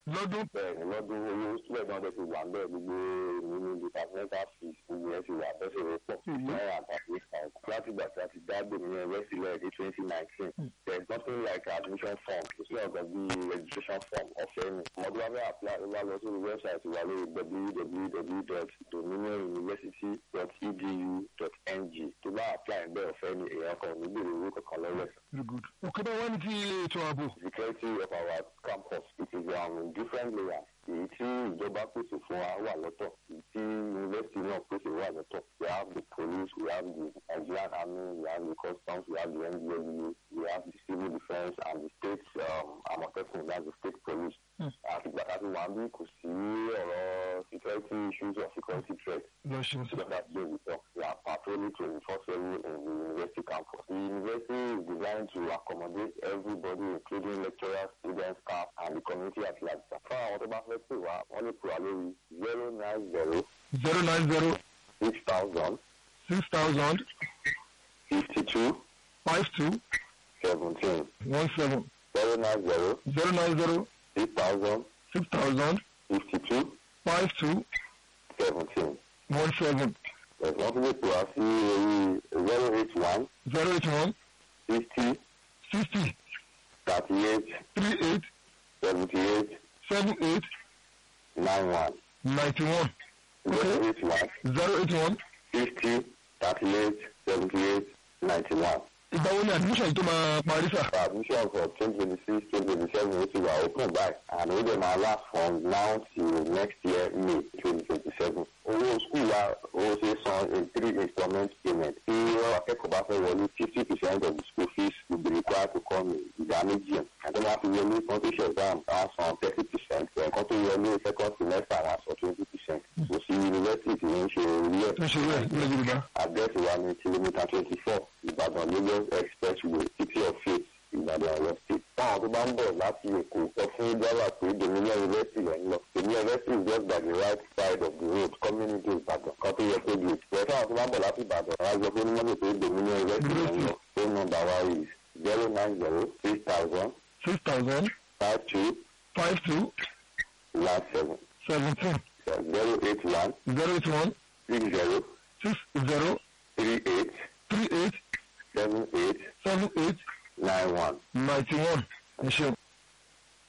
lọ́dún bẹ́ẹ̀ ni lọ́dún owó sílẹ̀ náà bẹ́ẹ̀ ti wà bẹ́ẹ̀ gbogbo èmi ní departmental fees gbogbo ẹ̀ ti wà bẹ́ẹ̀ ṣe rẹ̀ pọ̀ náírà àtàkùn ìsàn láti gbà tí a ti dá gbòmìnira ẹgbẹ́ sílẹ̀ ní twenty nineteen there is nothing like admission form kò sí ọ̀gá bí registration form ọ̀fẹ́ ni ọmọdé wa bẹ́ẹ̀ apply ó wá lọ sí website wa lórí www.university.edu.ng tó bá apply bẹ́ẹ̀ ọ̀fẹ́ ni èèyàn kan ò ní gbèrè owó kankan lọ́wọ́ ẹ̀. very good òkè bá wà ní ti ètò ààbò security of our campus it is um, different layers èyí tí ìjọba pèsè fún wa wà lọ́tọ̀ èyí tí yunifásitì náà pèsè wà lọ́tọ̀ we have the police we have the nigerian army we have the customs we have the ndlea we have the civil defence and the state um, amotekun that's the state police. àti gbàtà tí wàá bí kò sí ọ̀rọ̀ security issues or security threats. lọ ṣeun sí. Because that's where we talk. We are patrolling 24 7 in the university campus. The university is designed to accommodate everybody, including lecturers, students, staff, and the community at large. Fún àwọn tó bá fẹ́ pè wá, wọ́n lè pè wá lórí zero nine zero zero nine zero six thousand six thousand fifty two five two seventeen one seven zero nine zero zero nine zero six thousand six thousand fifty two five two seventeen. one seven Ẹ̀sán tún lè pè wá sí orí zero eight one zero eight one sixty sixty thirty eight three eight seventy eight seven eight nine one. ninety one zero eight one zero eight one fifty thirty eight seventy eight ninety one. ìgbà wo ni admission yìí tó máa parí sà. admission for twenty twenty six twenty twenty seven ó ti wà open by and ó dẹ̀ máa last from now till next year may twenty twenty seven. owó school wa ó ṣe san in three installment payment. tí akẹ́kọ̀ọ́ bá fẹ́ wọlé fifty percent of the school fees will be required to come in ìdá méjì. àti máa fi wọlé kan tó ṣe exam á san thirty percent. ẹ̀kan tó wọlé second semester á san twenty percent. kò sí yunifásitì tí ń ṣe orí ẹ̀ tó ṣe rẹ̀ ní yorùbá. àdẹ́sì wa ní kìlómítà twenty four ìbàdàn lagos expressway city of faith ìbàdàn ọ̀yọ́ state. táwọn tó bá ń bọ̀ láti èkó sọ fún driver pé dominion university rẹ̀ ń lọ. dominion university is just by the right side of the road coming into ìbàdàn kan tó yẹ kó di. ìwé táwọn tó bá ń bọ̀ láti ìbàdàn wá sọ fún onímọ̀tò pé dominion university rẹ̀ ń lọ. phone number wa is zero nine zero six thousand six thousand five two five two one seven seventeen zero eight one zero eight one six zero six zero three eight three eight seven eight seven eight nine one. ninety one. ẹ ṣeun.